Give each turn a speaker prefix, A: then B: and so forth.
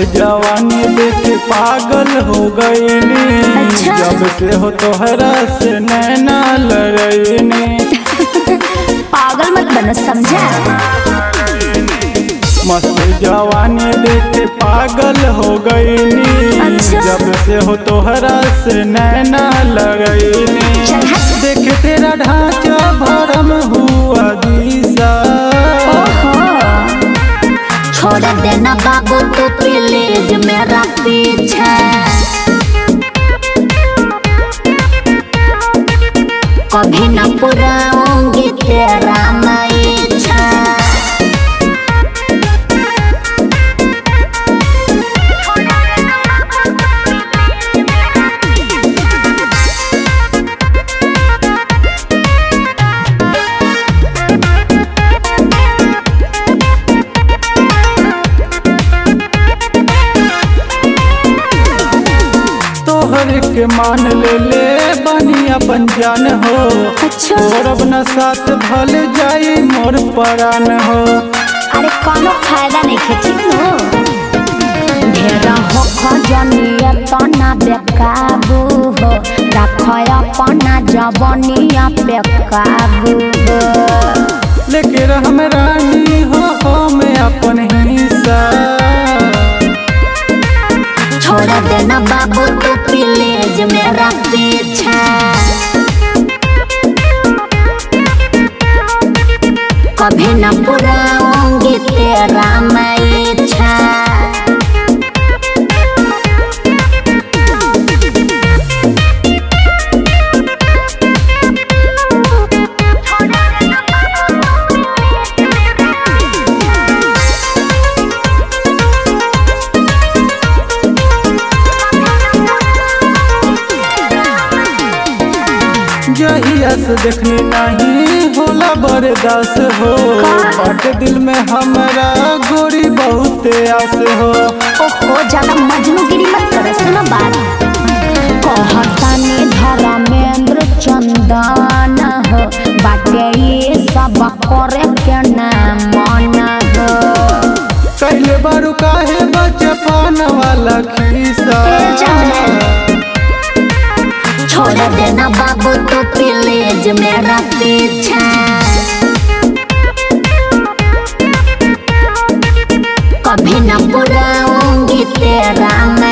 A: जवानी देख पागल हो गईनी
B: अच्छा।
A: जब से हो तोहरा से नैना लड़ैनी
B: पागल मत बनो समझा
A: मस्त जवानी देख पागल हो गईनी
B: अच्छा।
A: जब से हो तोहरा से नैना लड़ैनी
B: चल हट।
A: देख तेरा ढांचा भरम हुआ दिशा
B: ओहो छोड़ देना बाबू तो प्लीज मेरा पीछे कभी न पुराऊंगी तेरा मैं इच्छा
A: तोहर के मान ले ले बनी अपन जान हो
B: अच्छा
A: तोरब न साथ भल जाई मोर परान हो
B: अरे कोनो फायदा नहीं खे ठीक नो ढेरा हो खजनिया तना बेकाबू हो रखो अपना जवनिया पे काबू हो
A: लेके हम रानी हो हम अपन हिस्सा
B: छोड़ देना बाबू तू प्लीज मेरा पीछा कभी न पुराऊंगी तेरा मैं इच्छा
A: जहिया से देखनी नहीं होला बरदास हो बट दिल में हमरा गोरी बहुत आस हो
B: ओहो ज्यादा मजनूगिरी मत कर सुनो बात कहतानी धर्मेंद्र चंदन हो बाटे ये सब करे के ना मन हो
A: कहले बारू काहे बचपन वाला खीसा
B: ए जाने। छोड़ देना बाबू तो प्लीज मेरा पीछा कभी न बुलाऊंगी तेरा मैं